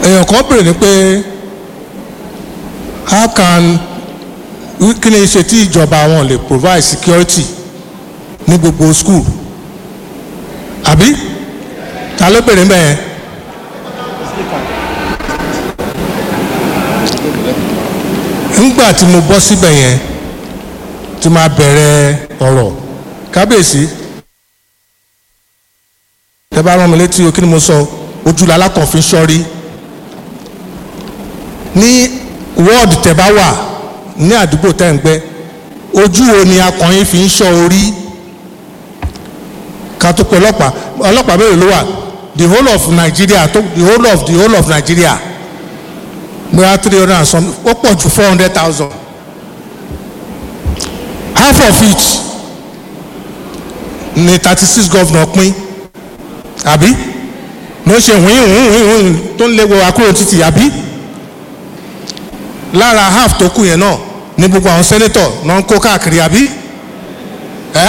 èèyàn kan béèrè ni pé how can kí ni ṣe tí ìjọba wọn lè provide security ní gbogbo school àbí ta ló béèrè mbẹ yẹn. nígbà tí mo bọ́ síbẹ̀ yẹn tí máa bẹ̀rẹ̀ ọ̀rọ̀ kábíyèsí tẹ bá rán mi létí o kí ni mo sọ ojúlá alákànfin sọ́rí ní wọ́ọ̀dù tẹ bá wà ní àdúgbò tẹ́ ń gbẹ́ ojú wo ni akọ̀yìn fi ń ṣọ́ orí ká tó pé ọlọ́pàá ọlọ́pàá mélòó ló wà the whole of Nigeria tó the whole of the whole of Nigeria bóyá three hundred and some ó pọ̀ ju four hundred thousand half of it ni thirty six governor pín àbí ló ṣe wíìn wíìn wíìn tó ń léwo akúrò títì àbí lára half tó kù yẹn náà ní gbogbo àwọn senator náà ń kó káàkiri àbí ẹ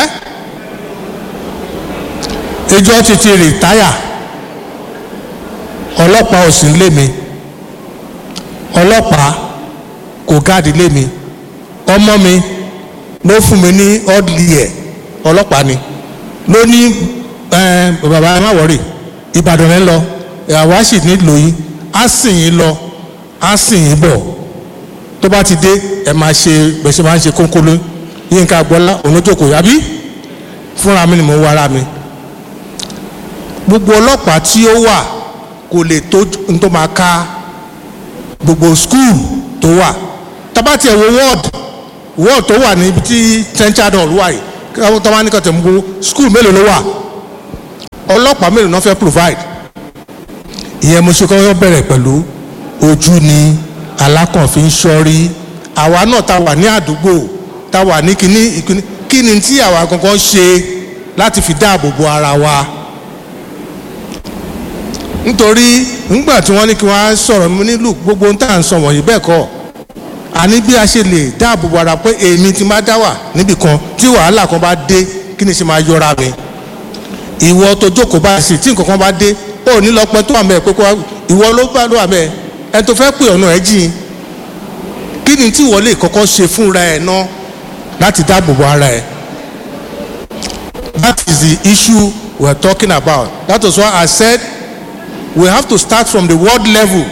ìjọ ti ti rìtáyà ọlọ́pàá ò sí lé mi ọlọ́pàá kò gáàdì lé mi ọmọ mi ló fún mi ní ọ́dìlì ẹ̀ ọlọ́pàá ni ló ní bàbá ẹ má wọ̀rì ìbàdàn rẹ lọ àwa sì nílò yín á sì yín lọ á sì yín bọ̀ tó bá ti dé ẹ máa ṣe gbèsè máa ń ṣe kónkóló yínká gbọ́lá òun ló jókòó yàbí fúnra mi ni mo ń wára mi gbogbo ọlọ́pàá tí ó wà kò lè tó n tó máa ká gbogbo skul tó wà tabati ẹ̀ wo ward ward tó wà níbi tí central hall wà yìí káwọn tó wà ní kàtẹ́ gbogbo skul mélòó ló wà ọlọ́pàá mélòó náà fẹ́ provide ìyẹn mo ṣe kọ́kọ́ bẹ̀rẹ̀ pẹ̀lú ojú ni alákànfin sọ́rí àwa náà ta wà ní àdúgbò ta wà ní kíní ìkíní kíni tí àwa gangan ṣe láti fi dáàbò bo ara wa nítorí nígbà tí wọ́n ní kí wọ́n á sọ̀rọ̀ mi nílùú gbogbo ń tà ń sọ wọ̀nyí bẹ́ẹ̀ kọ́ àní bí a ṣe lè dáàbò bo ara pé èmi ti máa dá wà níbì kan tí wàhálà kan bá dé kí ni ṣe máa yọra mi ìwọ tó jókòó bá sì tí nǹkan kan bá dé ó ní lọ pẹ́ tó wà mẹ́ pé kó ìwọ ló bá ló wà mẹ́ ẹ tó fẹ́ pè ọ̀nà ẹ̀ jìn kí ni tí ìwọ lè kọ́kọ́ ṣe fúnra ẹ̀ ná láti dáàbò bo ara ẹ̀ that is the issue we are talking about that is why I said we have to start from the world level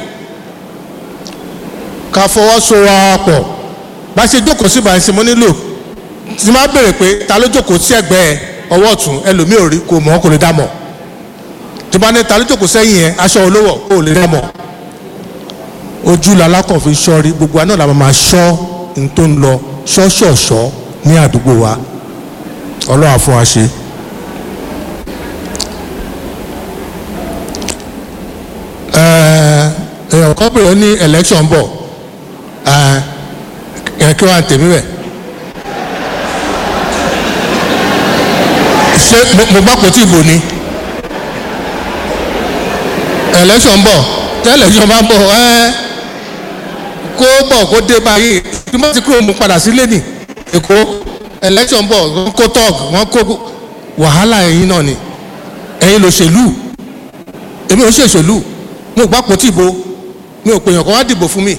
ká fọwọ́sowọ́pọ̀ bá ṣe jókòó sí ìbáyìí sí mo nílò tí máa bèrè pé ta ló jókòó sí ẹ̀gbẹ́ ọwọ́ ọ̀tún ẹlòmíì ò rí kò mọ̀ kò lè dá mọ̀ tí bá ní ta ló jókòó sẹ́yìn yẹn aṣọ olówó kò lè dá mọ̀ ojú lalákàn fi ṣọ́rí gbogbo àná làwọn máa ṣọ́ ní tó ń lọ ṣọ́ṣọ̀ṣọ́ ní àdúgbò wa ọlọ́wà fún wa ṣe. èèyàn kan bèrè ní election bọ̀ ẹ̀ kí wọ́n á tèmi bẹ̀. ṣé mo gbọ́ pé tí ìbò ni election bọ̀ tẹ́ election bá bọ̀ ẹ́ kó bọ̀ kó dé báyìí tí wọ́n ti kúrò mú padà sílé nì èkó election bọ̀ wọ́n kó tọ́ọ̀g wọ́n kó wàhálà ẹ̀yin náà ni ẹ̀yin lòṣèlú èmi ò ṣèṣèlú mo gbọ́ pé tí ìbò mi ò pè yàn kó wá dìbò fún mi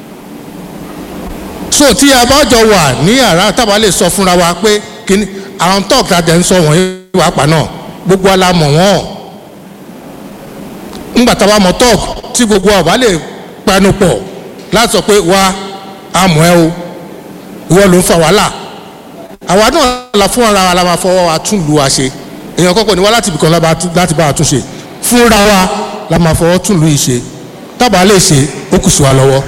so tí a bá jọ wà ní yàrá tábà lè sọ fúnra wa pé kíní àwọn tọ́ọ̀k tá a jẹ́ ń sọ wọ̀nyí wà pa náà gbogbo ala mọ̀ wọ́n ńgbà tá a bá mọ tọ́ọ̀k tí gbogbo ọ̀bá lè pẹnu pọ̀ láti sọ pé wá amọ̀ ẹ o ìwọ ló ń fa wàhálà àwa náà la fún ara wa la máa fọwọ́ wa tún lu wa ṣe èèyàn kọ́kọ́ ni wá láti ibìkan láti bá wa tún ṣe fúnra wa la máa fọwọ́ tún lu yìí ṣe tábà lè ṣe ó kù sí wa lọ́wọ́.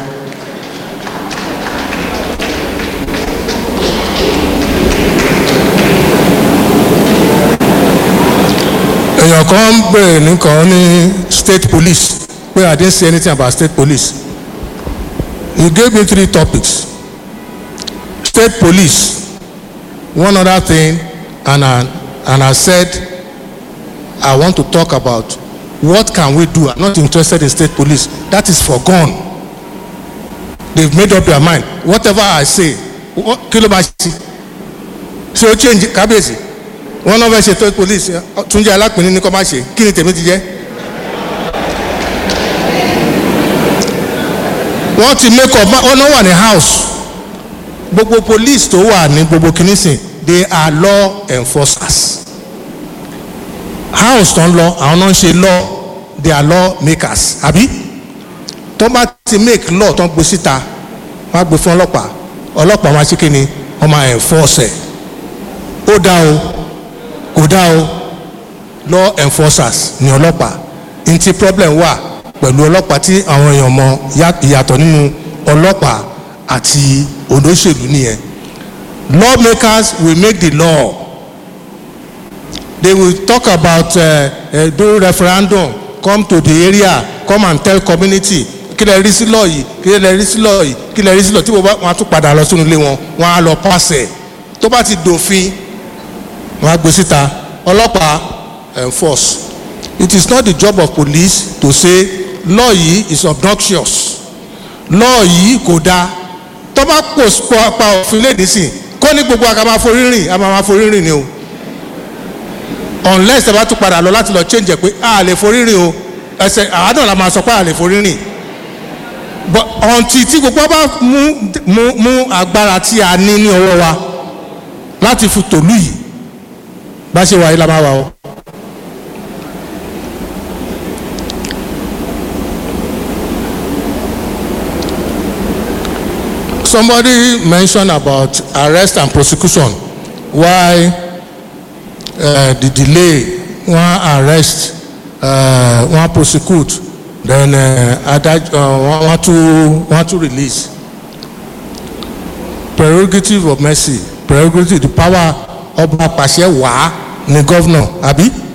èèyàn kan ń bèrè nìkan ní state police pé I didn't say anything about state police you gave me three topics state police one other thing and I, and I said I want to talk about what can we do I'm not interested in state police that is for gone they've made up their mind whatever I say kí ló máa ṣe ṣé o change kábíyèsí wọn náà fẹ́ ṣe state police túnjẹ alápínní ní kọ́ máa ṣe kí ni tèmi ti jẹ́ wọ́n ti make up wọ́n náà wà ní house gbogbo police tó wà ní gbogbo kìnìsìn they are law enforcers house tó ń lọ àwọn náà ń ṣe law they are law makers àbí tó bá ti make law tó ń gbé síta wọ́n á gbé fún ọlọ́pàá ọlọ́pàá máa ṣe kí ni wọ́n máa enforce ẹ̀ ó dá o kò dá o law enforcers ni ọlọ́pàá n ti problem wà pẹ̀lú ọlọ́pàá tí àwọn èèyàn mọ ìyàtọ̀ nínú ọlọ́pàá àti olóṣèlú nìyẹn lawmakers will make the law they will talk about uh, uh, do referendum come to the area come and tell community kí lè rí sí lọ yìí kí lè rí sí lọ yìí kí lè rí sí lọ tí wọn á tún padà lọ sínú ilé wọn wọn á lọ pàṣẹ tó bá ti dòfin wọn á gbé síta ọlọ́pàá enforce it is not the job of police to say law yìí is obnoxious law yìí kò dáa tó bá pò pa òfin léde sí kó ní gbogbo àga máa forí rìn a máa forí rìn ni o unless ẹ bá tún padà lọ láti lọ change ẹ pé a lè forí rìn o ẹsẹ àádọ́ la máa sọ pé a lè forí rìn but until tí gbogbo bá mú mú mú agbára tí a ní ní ọwọ́ wa láti fi tòlú yìí bá ṣe wà yìí la máa wà o. somebody mentioned about arrest and prosecution why uh, the delay one arrest uh, one prosecute then adaj uh, one to one to release prerogative of mercy prerogative the power ọba pàṣẹ wàá ní governor àbí